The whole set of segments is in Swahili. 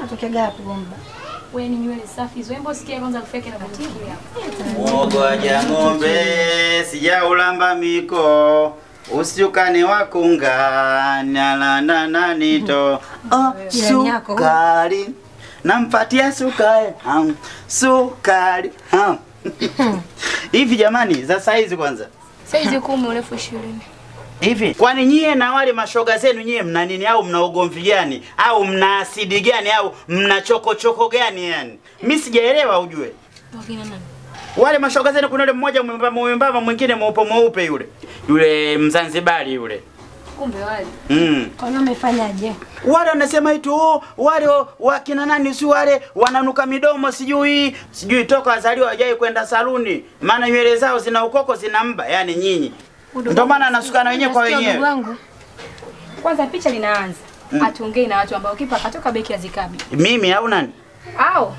Unatokea gapi bomba? Wewe ni nywele safi hizo. Hebu sikia kwanza harufu yake na kunukia. Mwogoja ng'ombe sijaulamba miko usiukane wakunga nalanda nanito oh, Jirani yako. sukari nampatia sukari um, sukari um. hivi jamani za saizi kwanza Saizi kumi urefu 20. hivi kwani nyie na wale mashoga zenu nyie mna nini au mna ugomvi gani au mna asidi gani au mna chokochoko gani yani mi sijaelewa ujue Wakina nani? wale mashoga zenu kuna yule mmoja mwembamba mwembamba mwingine mweupe mweupe yule yule mzanzibari yule Kumbe wale. mm. Kwa hiyo umefanyaje? wale wanasema eti oh, wale wakina nani si wale wananuka midomo sijui sijui toka wazaliwa wajai kwenda saluni maana nywele zao zina ukoko zina mba yani nyinyi ndio maana anasukana wenyewe kwa Nasikia wenyewe ndugu wangu. Kwanza picha linaanza. Mm. Atuongei na watu ambao kipa katoka beki azikabi. mimi au nani Au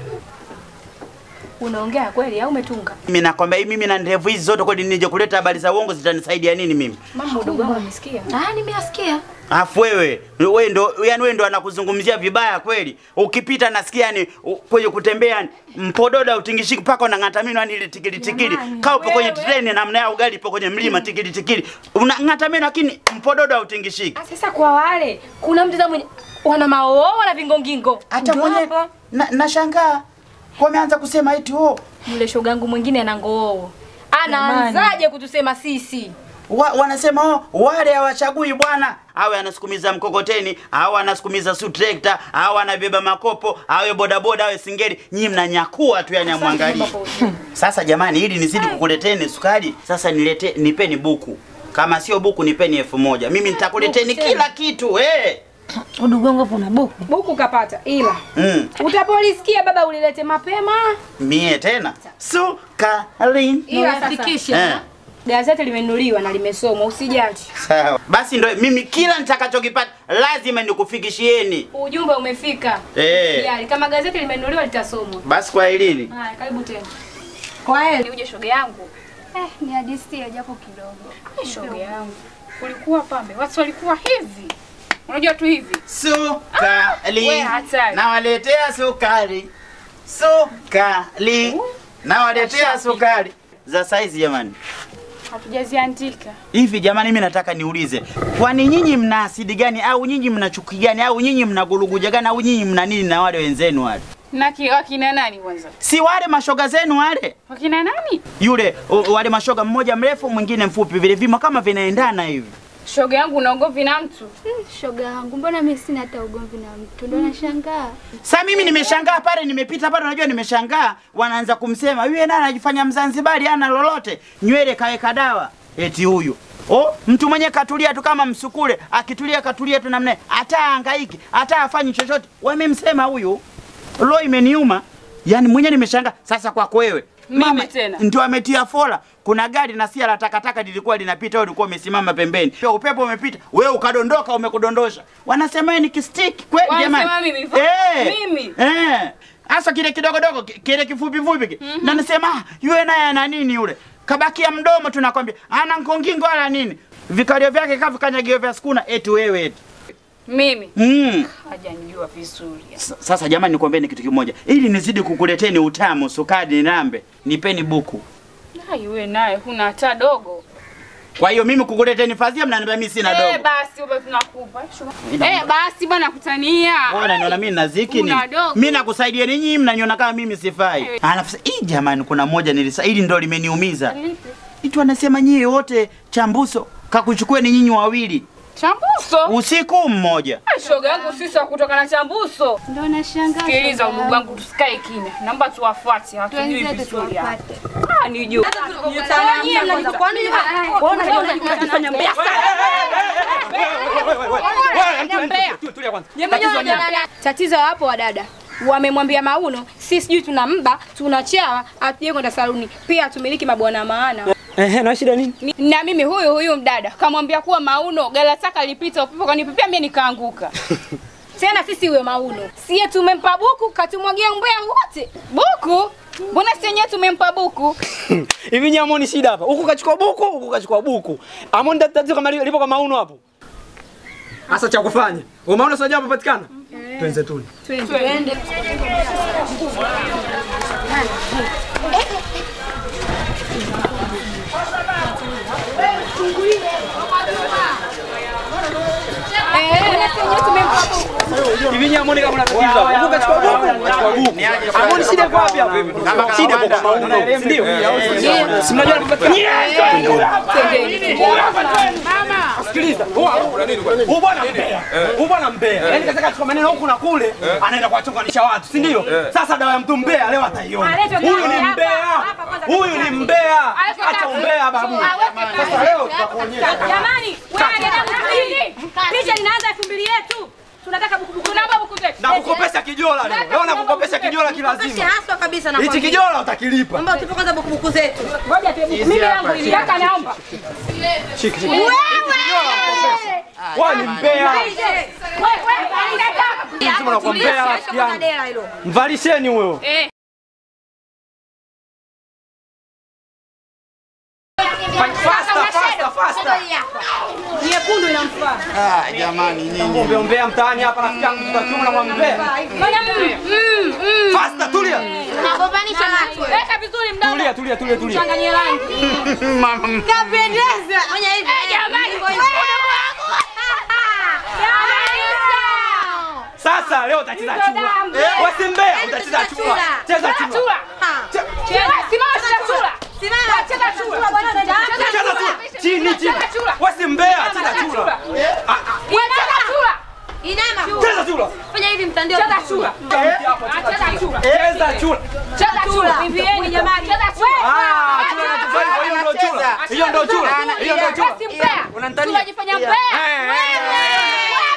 unaongea kweli au umetunga? mimi nakwambia mimi na ndevu hizi zote kweli nije kuleta habari za uongo zitanisaidia nini mimi Mama udogo wangu amesikia. Ah, nimeyasikia. Afu wewe wewe ndo yani wewe ndo anakuzungumzia vibaya kweli. Ukipita nasikia yani u- kwenye kutembea yani, mpododa utingishiki mpaka unang'ata meno yani ile tikili tikili. Jamani. Kaa upo kwenye Wewe. treni namna ya ugali ipo kwenye mlima tikili tikili. Unang'ata meno lakini mpododa utingishiki. Ah, Sasa kwa wale kuna mtu mwenye wana maoo wana vingongingo. Hata Ndo mwenye hapo. na, nashangaa kwa ameanza kusema eti oh Yule shogangu mwingine ana ngoo. Anaanzaje kutusema sisi? wa, wanasema oh, wale hawachagui bwana awe anasukumiza mkokoteni au anasukumiza su trekta au anabeba makopo awe bodaboda awe singeli nyinyi mnanyakua tu yani amwangalie Sasa jamani, ili nizidi kukuleteni sukari, sasa nilete, nipeni buku. Kama sio buku, nipeni elfu moja. Mimi nitakuleteni Buku kila kitu eh. Udugu wangu hapo una buku. Buku kapata ila Mm. utapolisikia baba ulilete mapema. Mie tena sukari. Ila sasa Unafikisha. Eh. gazeti limenunuliwa na limesomwa, usijali. Sawa. Basi ndo mimi kila nitakachokipata lazima nikufikishieni. Ujumbe umefika. Eh. Usijali, kama gazeti limenunuliwa litasomwa. Basi kwa elini. Haya, karibu tena. Kwa hiyo Uje shoga yangu. Eh, ni hadithi ya japo kidogo. Shoga yangu. Kulikuwa pambe, watu walikuwa hivi. Unajua tu hivi. Sukari. We, hatari. Nawaletea sukari. Sukari. Nawaletea sukari. Za saizi jamani. Hatujaziandika. Hivi jamani, mimi nataka niulize, kwani nyinyi mna asidi gani au nyinyi mna chuki gani au nyinyi mna guluguja gani au nyinyi mna nini na wale wenzenu wale? Na ki- wakina nani kwanza? Si wale mashoga zenu wale? Wakina nani? Yule u- wale mashoga, mmoja mrefu mwingine mfupi, vile vimo kama vinaendana hivi. Shoga yangu unaogopi na mtu? Hmm, shoga yangu, mbona mimi sina hata ugomvi na mtu? Ndo nashangaa. Sasa mimi nimeshangaa pale, nimepita pale, unajua nimeshangaa, wanaanza kumsema yule naye anajifanya Mzanzibari, ana lolote, nywele kaweka dawa, eti huyu Oh, mtu mwenye katulia tu kama msukule, akitulia katulia tu namna, hata hangaiki, hata afanyi chochote. Wamemsema huyu. Lo, imeniuma. Yaani mwenye nimeshangaa. Sasa kwako wewe. Mimi tena. Ndio ametia fola. Kuna gari na sia la takataka lilikuwa linapita, wewe ulikuwa umesimama pembeni. Pia upepo umepita, wewe ukadondoka, umekudondosha. Wanasema wewe ni kistiki kweli Wanasema jamani. mimi, vo- mimi? Eh. Hasa kile kidogo dogo, ki- kile kifupi fupi kile. Na nasema ah, yule naye ana nini yule? Kabakia mdomo tunakwambia. Ana nkongingo wala nini? Vikalio vyake kavu kanyagio vya skuna eti wewe eti. Mimi. Mm. Hajanijua vizuri. S- Sasa jamani, nikwambieni kitu kimoja, ili nizidi kukuleteni utamu, sukari, nambe, nipeni buku. Hai wewe naye huna hata dogo. Kwa hiyo mimi kukuleteni fadhia, mnaniambia mimi sina Eh, dogo. basi wewe tunakupa. Eh, basi bwana kutania. Bwana niona mimi naziki ni. Una dogo. Mimi nakusaidia ninyi mnaniona kama mimi sifai. Alafu sasa, hii jamani, kuna moja nilisa, hili ndo limeniumiza. Itu anasema nyie wote chambuso kakuchukueni nyinyi wawili Chambuso. usiku mmoja. Ah, Shoga yangu sisi wa kutoka na chambuso. Ndo nashangaa. Sikiliza shoga udugu yangu. wangu tusikae kimya. Naomba tuwafuate, hatujui Twenzetu vizuri hapa. tuwapate. Ah, ni juu. Tatizo hapo wadada wamemwambia Mauno, si sijui tuna mba tuna chawa, hatuje kwenda saluni, pia tumiliki mabwana maana. Ehe, na shida nini? Ni- na mimi huyu huyu mdada kamwambia kuwa Mauno galataka lipita upepo kanipepea mimi nikaanguka. Tena sisi huyo Mauno sie tumempa buku katumwagia mbea wote. Buku? Mbona si yenyewe tumempa buku? Hivi nyinyi hamoni shida hapa? Huku kachukua buku, huku kachukua buku. Hamoni tatizo kama li- lipo kama uno hapo. Sasa cha kufanya. Umeona sio jambo patikana? Twenze tuli. Twende. Hivi nyinyi hamuoni kama mnatatiza hapa? Huku kachukua buku, huku kachukua buku. Hamuoni shida iko wapi hapa? Shida iko kwa Mauno, si ndio? Si mnajua anapopatikana? Sikiliza. Huyu bwana mbea. Huyu bwana mbea. Yaani kaza kachukua maneno huku na kule, anaenda kuwachonganisha watu, si ndio? Sasa dawa ya mtu mbea leo ataiona. Huyu ni mbea. Huyu ni mbea. Acha umbea babu. Sasa leo tutakuonyesha. Jamani, wewe picha linaanza elfu mbili yetu. Tunataka bukubuku. Tunaomba buku zetu. Na kukopesha kijola leo. Leo nakukopesha kijola kilazima. haswa kabisa na Hichi kijola utakilipa. Naomba tupe kwanza bukubuku zetu. Ngoja tu mimi yangu ili kaka naomba. Shiki shiki. Wewe ni mbea. Wewe wewe Sisi mnakuambea rafiki yangu. Dela hilo. Mvalisheni huyo. Eh. Faster, faster, faster. Nyekundu inamfaa. Ah, jamani nyinyi. Ombe ombea mtaani hapa rafiki yangu tutakiona mwambea. Ngoja mm, mm, mm. Faster, tulia. Unagombanisha watu. Weka vizuri mdomo. Tulia, tulia, tulia, tulia. Changanyie rangi. Mama. Kapendeza. Fanya hivi. Jamani, Sasa leo utacheza chura. Wewe si mbea, utacheza chura. Cheza chura. Chura. Cheza, simama cheza chura. Simama. Cheza chura. Cheza Cheza chura. chura. Chini chini. Cheza chura. Wewe si mbea, cheza chura. Ah, ah, Wewe cheza chura. Inama. Cheza chura. Fanya hivi mtandio. Cheza chura. Hapo, Ah, Cheza chura. Cheza chura. Cheza chura. Vimbieni jamani. Cheza chura. Ah, chura na tufai kwa hiyo ndio chura. Hiyo ndio chura. Hiyo ndio chura. Wewe si mbea. Unanitania? Unajifanya mbea. Eh, eh, eh, eh.